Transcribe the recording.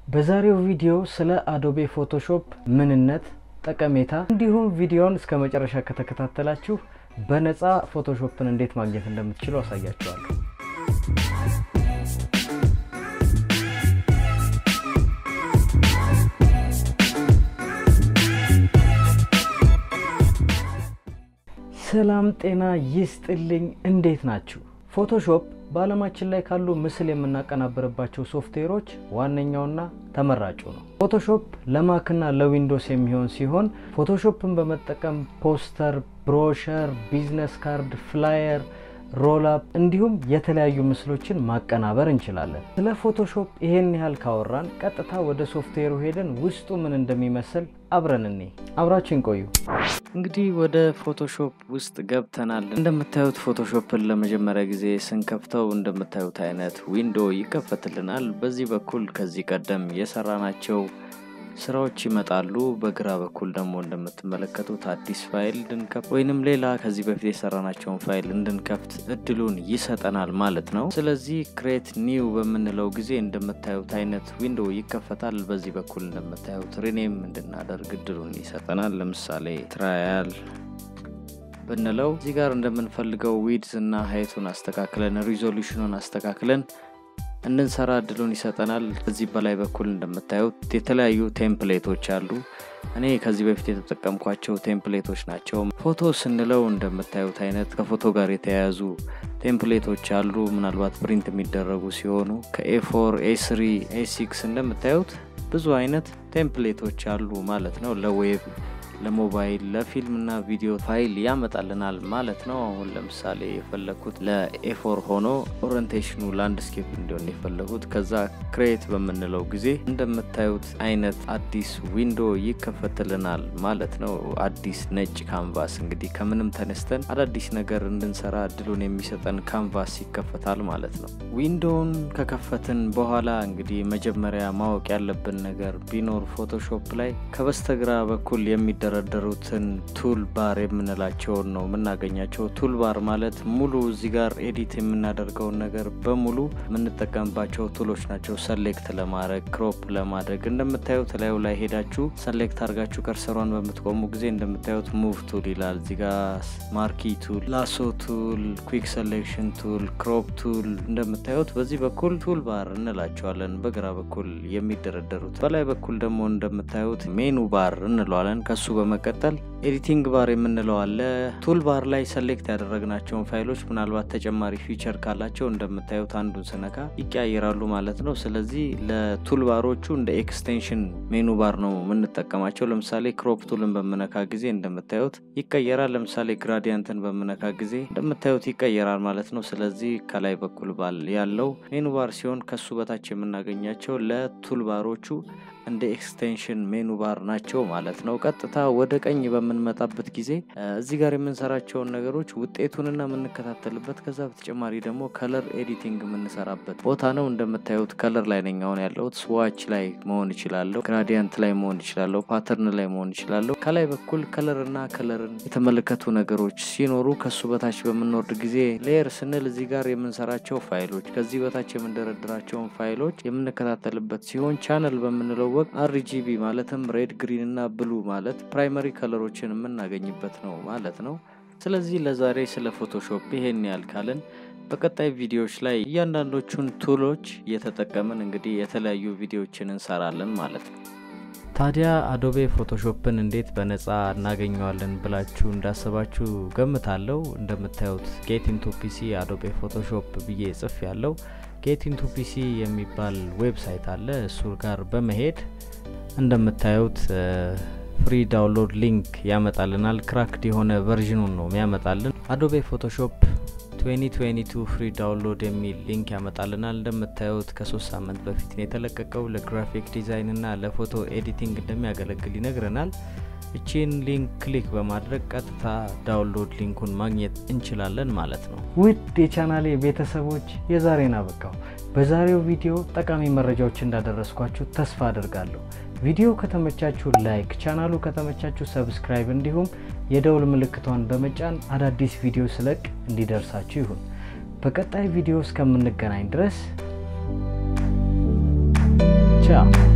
በዛሬው ቪዲዮ ስለ አዶቤ ፎቶሾፕ ምንነት፣ ጠቀሜታ እንዲሁም ቪዲዮውን እስከ መጨረሻ ከተከታተላችሁ በነፃ ፎቶሾፕን እንዴት ማግኘት እንደምትችሉ አሳያችኋለሁ። ሰላም ጤና ይስጥልኝ። እንዴት ናችሁ? ፎቶሾፕ በዓለማችን ላይ ካሉ ምስል የምናቀናበርባቸው ሶፍትዌሮች ዋነኛውና ተመራጩ ነው። ፎቶሾፕ ለማክና ለዊንዶስ የሚሆን ሲሆን ፎቶሾፕን በመጠቀም ፖስተር፣ ብሮሸር፣ ቢዝነስ ካርድ፣ ፍላየር ሮላፕ እንዲሁም የተለያዩ ምስሎችን ማቀናበር እንችላለን። ስለ ፎቶሾፕ ይሄን ያህል ካወራን ቀጥታ ወደ ሶፍትዌሩ ሄደን ውስጡ ምን እንደሚመስል አብረን እኔ አብራችን ቆዩ። እንግዲህ ወደ ፎቶሾፕ ውስጥ ገብተናል። እንደምታዩት ፎቶሾፕን ለመጀመሪያ ጊዜ ስንከፍተው እንደምታዩት አይነት ዊንዶ ይከፈትልናል። በዚህ በኩል ከዚህ ቀደም የሰራናቸው ስራዎች ይመጣሉ። በግራ በኩል ደግሞ እንደምትመለከቱት አዲስ ፋይል እንድንከፍት ወይንም ሌላ ከዚህ በፊት የሰራናቸውን ፋይል እንድንከፍት እድሉን ይሰጠናል ማለት ነው። ስለዚህ ክሬት ኒው በምንለው ጊዜ እንደምታዩት አይነት ዊንዶ ይከፈታል። በዚህ በኩል እንደምታዩት ሪኔም እንድናደርግ እድሉን ይሰጠናል። ለምሳሌ ትራያል ብንለው እዚህ ጋር እንደምንፈልገው ዊድዝ እና ሀይቱን አስተካክለን ሪዞሉሽኑን አስተካክለን እንድንሰራ እድሉን ይሰጠናል። ከዚህ በላይ በኩል እንደምታዩት የተለያዩ ቴምፕሌቶች አሉ። እኔ ከዚህ በፊት የተጠቀምኳቸው ቴምፕሌቶች ናቸው። ፎቶ ስንለው እንደምታዩት አይነት ከፎቶ ጋር የተያያዙ ቴምፕሌቶች አሉ። ምናልባት ፕሪንት የሚደረጉ ሲሆኑ ከኤፎር፣ ኤስሪ፣ ኤሲክስ እንደምታዩት ብዙ አይነት ቴምፕሌቶች አሉ ማለት ነው ለዌብ ለሞባይል ለፊልም እና ቪዲዮ ፋይል ያመጣልናል ማለት ነው። አሁን ለምሳሌ የፈለግኩት ለኤፎር ሆኖ ኦሪንቴሽኑ ላንድስኬፕ እንዲሆን የፈለጉት ከዛ ክሬት በምንለው ጊዜ እንደምታዩት አይነት አዲስ ዊንዶ ይከፈትልናል ማለት ነው። አዲስ ነጭ ካንቫስ እንግዲህ ከምንም ተነስተን አዳዲስ ነገር እንድንሰራ እድሉን የሚሰጠን ካንቫስ ይከፈታል ማለት ነው። ዊንዶውን ከከፈትን በኋላ እንግዲህ መጀመሪያ ማወቅ ያለብን ነገር ቢኖር ፎቶሾፕ ላይ ከበስተግራ በኩል የሚደ የሚደረደሩትን ቱል ባር የምንላቸውን ነው የምናገኛቸው። ቱል ባር ማለት ሙሉ እዚህ ጋር ኤዲት የምናደርገውን ነገር በሙሉ የምንጠቀምባቸው ቱሎች ናቸው። ሰሌክት ለማድረግ ክሮፕ ለማድረግ እንደምታዩት ላዩ ላይ ሄዳችሁ ሰሌክት አድርጋችሁ ከርሰሯን በምትቆሙ ጊዜ እንደምታዩት ሙቭ ቱል ይላል። እዚህ ጋር ማርኪ ቱል፣ ላሶ ቱል፣ ኩዊክ ሰሌክሽን ቱል፣ ክሮፕ ቱል እንደምታዩት በዚህ በኩል ቱል ባር እንላቸዋለን። በግራ በኩል የሚደረደሩት በላይ በኩል ደግሞ እንደምታዩት ሜኑ ባር እንለዋለን። ከሱ በመቀጠል ኤዲቲንግ ባር የምንለው አለ። ቱል ባር ላይ ሰሌክት ያደረግናቸውን ፋይሎች ምናልባት ተጨማሪ ፊቸር ካላቸው እንደምታዩት አንዱን ስነካ ይቀያየራሉ ማለት ነው። ስለዚህ ለቱል ባሮቹ እንደ ኤክስቴንሽን ሜኑ ባር ነው የምንጠቀማቸው። ለምሳሌ ክሮፕ ቱልን በምነካ ጊዜ እንደምታዩት ይቀየራል። ለምሳሌ ግራዲያንትን በምነካ ጊዜ እንደምታዩት ይቀየራል ማለት ነው። ስለዚህ ከላይ በኩል ባል ያለው ሜኑ ባር ሲሆን ከሱ በታች የምናገኛቸው ለቱል ባሮቹ እንደ ኤክስቴንሽን ሜኑ ባር ናቸው ማለት ነው። ቀጥታ ወደ ቀኝ በምንመጣበት ጊዜ እዚህ ጋር የምንሰራቸውን ነገሮች ውጤቱንና የምንከታተልበት ከዛ በተጨማሪ ደግሞ ከለር ኤዲቲንግ የምንሰራበት ቦታ ነው። እንደምታዩት ከለር ላይ ነኝ አሁን ያለሁት። ስዋች ላይ መሆን ይችላለሁ፣ ግራዲያንት ላይ መሆን ይችላለሁ፣ ፓተርን ላይ መሆን ይችላለሁ። ከላይ በኩል ከለርና ከለርን የተመለከቱ ነገሮች ሲኖሩ ከሱ በታች በምንወርድ ጊዜ ሌየር ስንል እዚህ ጋር የምንሰራቸው ፋይሎች ከዚህ በታች የምንደረድራቸውን ፋይሎች የምንከታተልበት ሲሆን ቻነል በምንለው ወቅት አርጂቢ ማለትም ሬድ ግሪን እና ብሉ ማለት ፕራይመሪ ከለሮችን የምናገኝበት ነው ማለት ነው። ስለዚህ ለዛሬ ስለ ፎቶሾፕ ይሄን ያህል ካልን በቀጣይ ቪዲዮዎች ላይ እያንዳንዶቹን ቱሎች እየተጠቀምን እንግዲህ የተለያዩ ቪዲዮዎችን እንሰራለን ማለት ነው። ታዲያ አዶቤ ፎቶሾፕን እንዴት በነፃ እናገኘዋለን ብላችሁ እንዳሰባችሁ ገምታለሁ። እንደምታዩት ጌት ኢንቱ ፒሲ አዶቤ ፎቶሾፕ ብዬ ጽፍ ያለው ጌት ኢንቱ ፒሲ የሚባል ዌብሳይት አለ። እሱ ጋር በመሄድ እንደምታዩት ፍሪ ዳውንሎድ ሊንክ ያመጣልናል። ክራክድ የሆነ ቨርዥኑን ነው የሚያመጣልን። አዶቤ ፎቶሾፕ 2022 ፍሪ ዳውንሎድ የሚል ሊንክ ያመጣልናል። እንደምታዩት ከሶስት ሳምንት በፊት ነው የተለቀቀው። ለግራፊክ ዲዛይን እና ለፎቶ ኤዲቲንግ እንደሚያገለግል ይነግረናል። እቺን ሊንክ ክሊክ በማድረግ ቀጥታ ዳውንሎድ ሊንኩን ማግኘት እንችላለን ማለት ነው። ውድ የቻናሌ ቤተሰቦች የዛሬን አበቃው። በዛሬው ቪዲዮ ጠቃሚ መረጃዎች እንዳደረስኳችሁ ተስፋ አድርጋለሁ። ቪዲዮ ከተመቻችሁ ላይክ፣ ቻናሉ ከተመቻችሁ ሰብስክራይብ፣ እንዲሁም የደውል ምልክቷን በመጫን አዳዲስ ቪዲዮ ስለቅ እንዲደርሳችሁ ይሁን። በቀጣይ ቪዲዮ እስከምንገናኝ ድረስ ቻው።